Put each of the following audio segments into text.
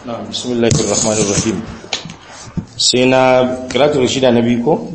na bismillahir rahmanir rahim sai na kiratul shida na biyu ko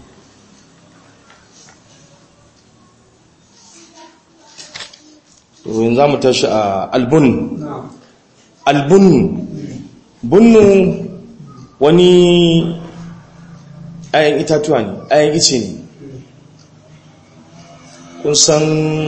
to yanzu zamu tashi a albun albun bunnu wani ayan itatuwa ne ayan ice ne kun san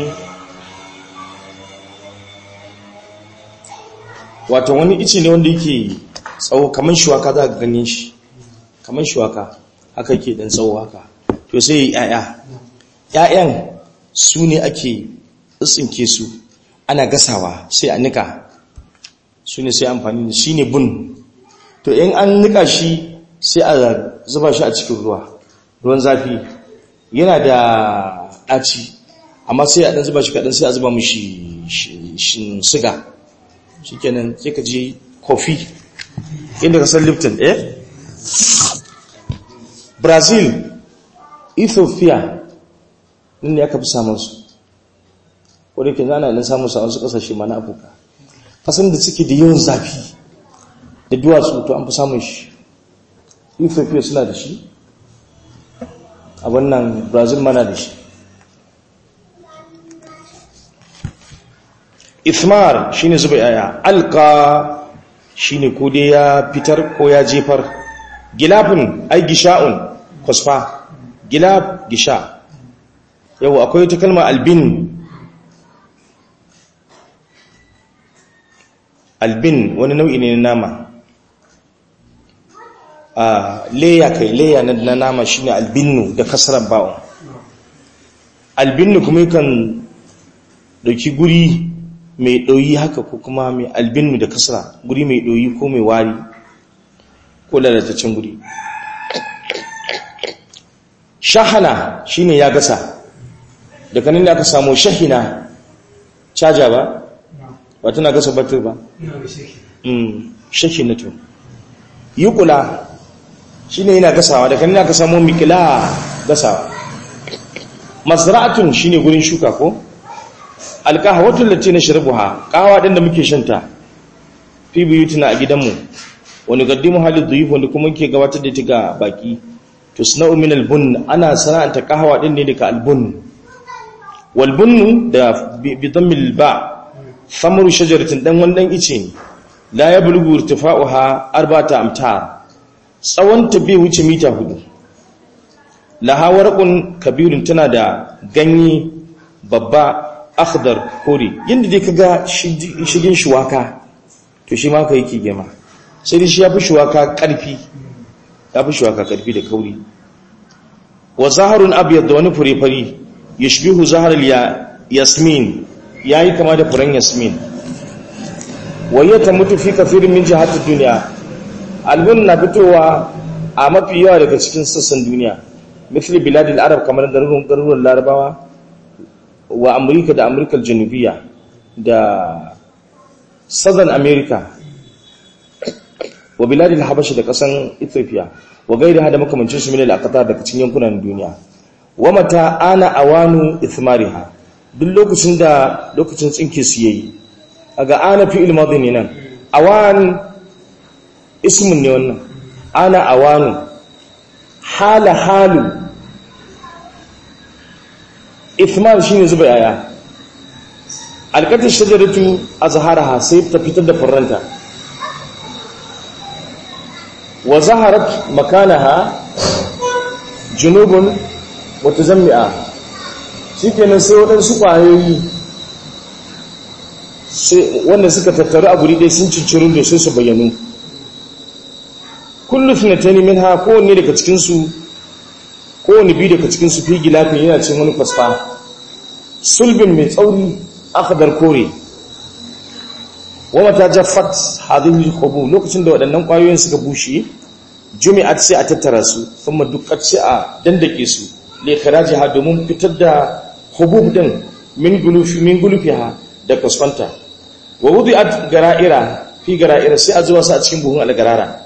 wato wani ice ne wanda yake tsawo kamar shuwaka za ka ganin shi kamar shuwaka haka yake dan tsawo haka to sai yi yaya yayan su ne ake tsinke su ana gasawa sai a nika su ne sai amfani da shi ne bun to in an nika shi sai a zuba shi a cikin ruwa ruwan zafi yana da ɗaci amma sai a ɗan zuba shi kaɗan sai a zuba mushi siga shi kenan sai ka ji kofi inda ka san lipton eh brazil ethiopia ne aka fi samun su wadda ke zana nan samun sa wasu kasashe ma na afirka kasan da suke da yawan zafi da duwatsu to an fi samun shi ethiopia suna da shi a wannan brazil mana da shi ithmar shine zuba yaya alka shine ko dai ya fitar ko ya jefar gilafin ai gisha'un kusfa gilaf gisha yau akwai ta kalma albin albin wani nau'i ne na nama a leya kai leya na nama shine albinnu da kasarar ba'un albinnu kuma yakan dauki guri mai ɗoyi haka ko kuma mai albinnu da kasra guri mai ɗoyi ko mai wari ko lalataccen guri shahana shine ya gasa da kanin da aka samu shahina caja ba ba tana gasa batir ba shahinatu yi kula shine yana gasawa da kanin da aka samu mikila gasawa masra'atun shine gurin shuka ko alkahawatul lati nashrabuha kawa din da muke shanta fi buyutina a gidanmu wani gaddimu halid dhuyuf wanda kuma muke gabatar da ita ga baki to suna'u min albun ana sana'anta kahawa din ne daga albun wal bunnu da bi dhammil ba thamaru shajaratin dan wannan ice ne la yablughu irtifa'uha arba'ata amtar tsawon ta bai wuce mita hudu laha warqun kabirun tana da ganye babba akhdar kore yadda dai kaga shigin shuwaka to shi ma ka yake gema sai dai shi ya fi shuwaka karfi ya fi shuwaka karfi da kauri wa zaharun abyad da wani fure fari yashbihu zaharul ya yasmin yayi kama da furen yasmin wa yata mutu fi kafirin min jihatid dunya albun na fitowa a mafi yawa daga cikin sassan duniya misali biladil arab kamar garuruwan larabawa wa amurka da amurkar janubiya da southern america wa biladil habasha da kasan ethiopia wa gaida hada makamancin su minal aqtar daga cikin yankunan duniya wa mata ana awanu ithmariha duk lokacin da lokacin tsinke su yayi aga ana fi ilmadin ne nan awan ismun ne wannan ana awanu hala halu ithman shine zuba yaya alkatar shajaratu azharaha sai ta fitar da furranta wa zaharat makanaha junubun wa tuzammi'a shikenan sai waɗansu ƙwayoyi wanda suka tattaru a guri ɗaya sun cincirin da sai su bayyanu kullu finatani minha kowanne daga cikinsu kowane biyu daga cikinsu fi gilafin yana cin wani fasfa sulbin mai tsauri akhdar kore wata jaffat hadhihi alqubu lokacin da waɗannan ƙwayoyin suka bushe jumi'at sai a tattara su kuma dukkan sai a dandake su li ikhrajiha domin fitar da hubub din min gulufi min gulufiha da kasfanta wa wudi'at gara'ira fi gara'ira sai a zuwa su a cikin buhun algarara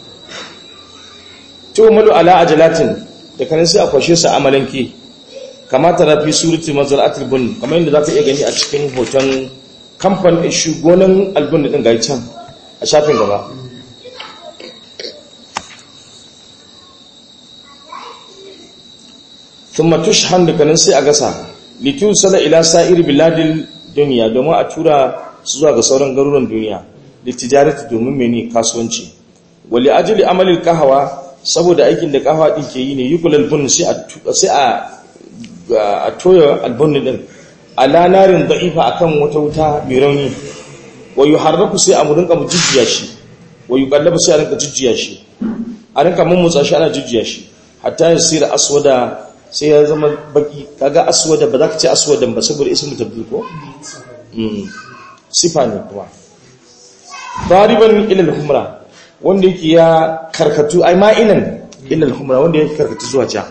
to malu ala ajalatin da kanin sai a kwashe su amalanke kamata na fi surati mazal'atul bun kamar yadda zaka iya gani a cikin hoton kamfan shugonan albun din ga can a shafin gaba thumma tushhan da kanin sai a gasa litusala ila sa'ir biladil duniya domin a tura su zuwa ga sauran garuruwan duniya litijarati domin mene kasuwanci wali ajli amalil qahawa saboda aikin da qahawa din ke yi ne yukulal bun sai a sai a a toya albun din ala narin da'ifa akan wata wuta mai rauni wa yuharraku sai a murinka mu jujjiya shi wa yuqallabu sai a rinka jujjiya shi a rinka mummutsa shi ana jujjiya shi hatta yasira aswada sai ya zama baki kaga aswada ba za ka ce aswadan ba saboda ismu tabdil ko sifa ne kuma dariban ila al-humra wanda yake ya karkatu ai ma'inan ila al-humra wanda yake karkatu zuwa ja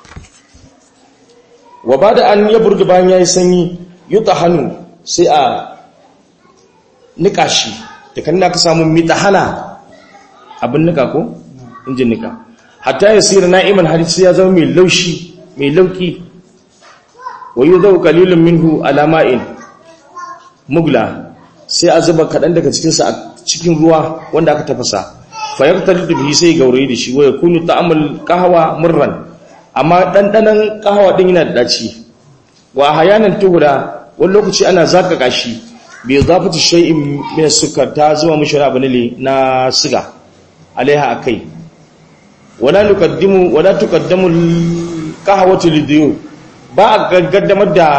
wa bada an ya burga bayan yayi sanyi yutahanu sai a nika shi da kan ka samu mitahana abin nika ko injin nika hatta yasira na'iman har sai ya zama mai laushi mai lauki wa yudau qalilun minhu ala ma'in mugla sai a zuba kaɗan daga cikinsa a cikin ruwa wanda aka tafasa fayaktar da bihi sai gaurayi da shi waya kunu ta'amul kahawa murran amma ɗanɗanon kahawa ɗin yana da ɗaci wa hayanan tuhura wani lokaci ana zaka kashi bai zafata shay'in min sukar ta zuwa mishi abu ne na siga alaiha akai wala nuqaddimu wala tuqaddamu kahawatu lidiyu ba a gaddamar da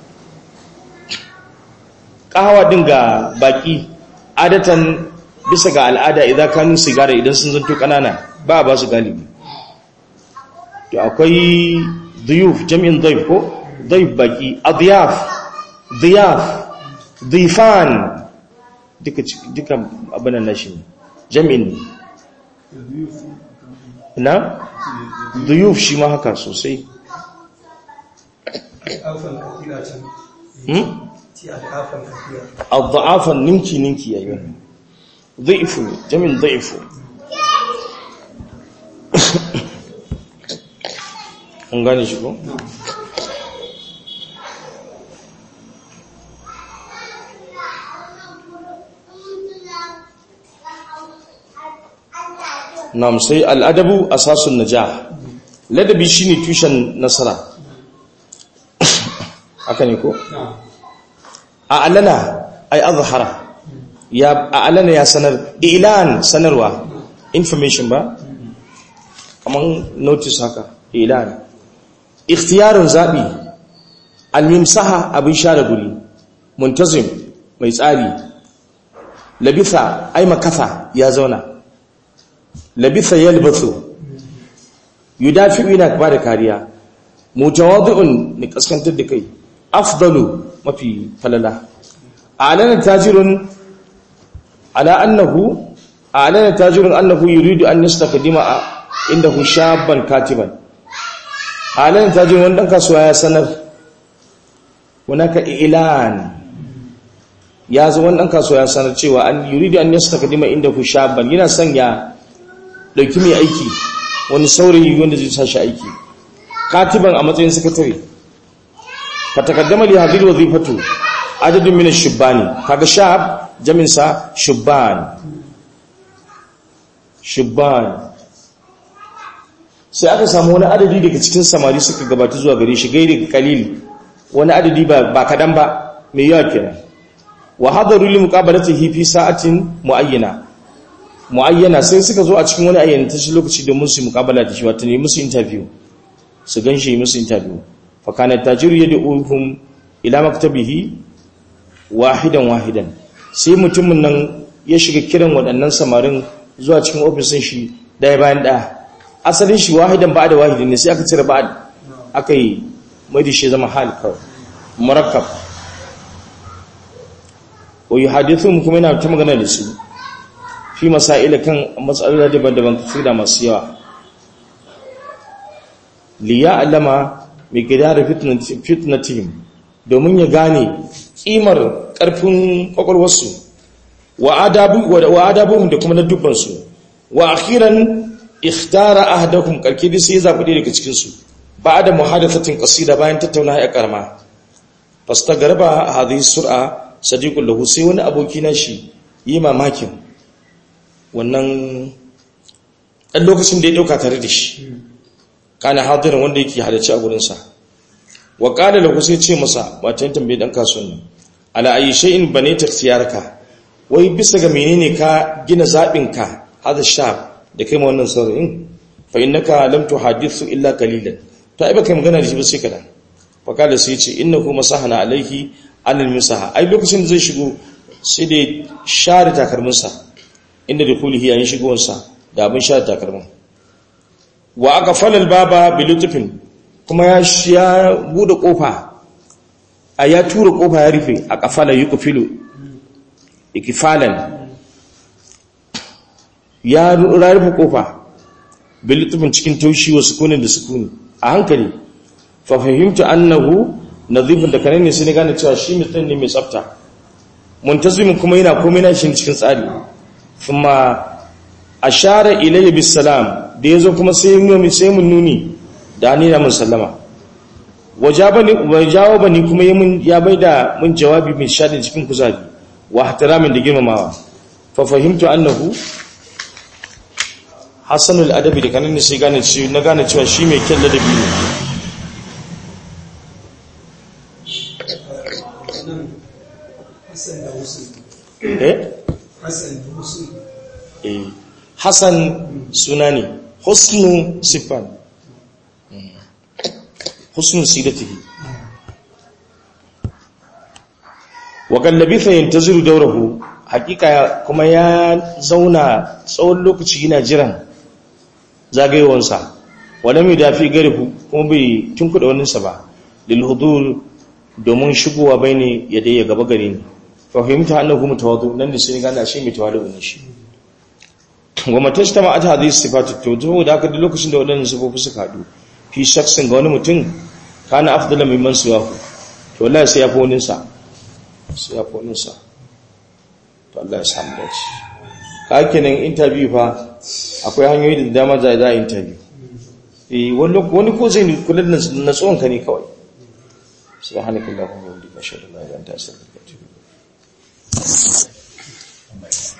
kahawa din ga baki adatan bisa ga al'ada idan kanun sigara idan sun zanto kanana ba ba su galibi to akwai duyuf jami'in duyuf ko duyuf baki adiyaf diyaf difan duka duka abin nan shi jami'in na duyuf shi ma haka sosai الضعافا نمكي نمكي يا أيها ضعف جميل ضعف an gane shi ko? nam sai al'adabu asasun najah ladabi shine tushen nasara haka ne ko? a'lana ay azhara ya a'lana ya sanar ilan sanarwa information ba kaman notice haka ilan ikhtiyarun zabi al-mimsaha abin share guri muntazim mai tsari labitha ay makatha ya zauna labitha yalbathu yudafi'u ina ba da kariya mutawadi'un ni kaskantar da kai afdalu mafi falala a'lana tajirun ala annahu a'lana tajirun annahu yuridu an yastakdima indahu shabban katiban a'lana tajirun wanda kasuwa ya sanar hunaka ilan ya zo wannan kasuwa ya sanar cewa an yuridu an yastakdima indahu shabban yana son ya dauki mai aiki wani saurayi wanda zai sashi aiki katiban a matsayin sakatare fatakaddama li hadhihi wazifatu adadun min ash-shubani kaga shab jamin sa shubban shubban sai aka samu wani adadi daga cikin samari suka gabata zuwa gare shi gairi kalil wani adadi ba ba kadan ba mai yawa kenan wa hadaru li muqabalatihi fi sa'atin muayyana muayyana sai suka zo a cikin wani ayyana ta lokaci domin su muqabala da shi wato ne musu interview su ganshi musu interview fakana tajiru yad'uhum ila maktabihi wahidan wahidan sai mutumin nan ya shiga kiran waɗannan samarin zuwa cikin ofisin shi ɗaya bayan ɗaya asalin shi wahidan ba da wahidin ne sai aka cire ba aka yi mai da shi zama hal kawai murakkab wa yuhadithum kuma yana ta magana da su fi masaila kan matsaloli daban-daban kafira masu yawa liya alama mai gida da fitnatihim domin ya gane kimar ƙarfin ƙwaƙwalwarsu wa adabuhun da kuma na dubbansu wa akhiran ikhtara ahadakum karke da sai zabi daga cikin su ba'da muhadathatin qasida bayan tattauna ya karma fastagarba hadhihi sur'a sadiqul lahu sai wani aboki na shi yi mamakin wannan ɗan lokacin da ya ɗauka tare da shi kana hadirin wanda yake halarci a gurinsa wa ƙada da kusa ce masa matan tambayi ɗan kasuwan nan ala ayi shay'in bane taksiyarka wai bisa ga menene ka gina zaɓinka hada sha da kai ma wannan saurayin fa innaka lam tuhadithu illa qalilan to ai baka magana da shi ba sai kadan fa kada sai ce innahu masahana alaihi anil misaha ai lokacin da zai shigo sai da share takarminsa inda da kulihi yayin shigowarsa da abin share takarmin wa aka falal baba bilutufin kuma ya ya bude kofa a ya tura kofa ya rufe a kafala yuqfilu ikifalan ya rufe kofa bilutufin cikin taushi wa sukunin da sukuni a hankali fa fahimtu annahu nadhifun da kanane sai ne gane cewa shi mutum ne mai tsafta muntazimin kuma yana komai na shi cikin tsari kuma ashara ilayya bis salam da yazo kuma sai mun sai mun nuni da ni da mun sallama wajabani wajawabani kuma yayin ya baida mun jawabi mai shadin cikin kuzari wa ihtiramin da girmamawa fa fahimtu annahu hasanul adabi da kanane sai gane cewa na gane cewa shi mai kyan ladabi ne Hassan suna ne husnu siffan husnu sidatihi wa kallabi fa yantaziru dawrahu hakika kuma ya zauna tsawon lokaci yana jiran zagayewansa wala mai dafi garihu kuma bai tunkuda waninsa ba lil hudur domin shigowa bane ya dai ya gaba gare ni fahimta annahu mutawadu nan da sai gane shi mai tawadu ne shi wa matashtama at hadhihi sifatu to to da aka da lokacin da wadannan sifofi suka hadu fi shaksin ga wani mutum kana afdala mimman siwahu to wallahi sai ya fi wani sa sai ya fi wani sa to Allah ya samu dace ka kenan interview fa akwai hanyoyi da dama za a interview eh wani wani ko zai kula da natsuwan ka ne kawai subhanakallahumma wa bihamdika ashhadu an la ilaha illa anta astaghfiruka wa atubu ilaik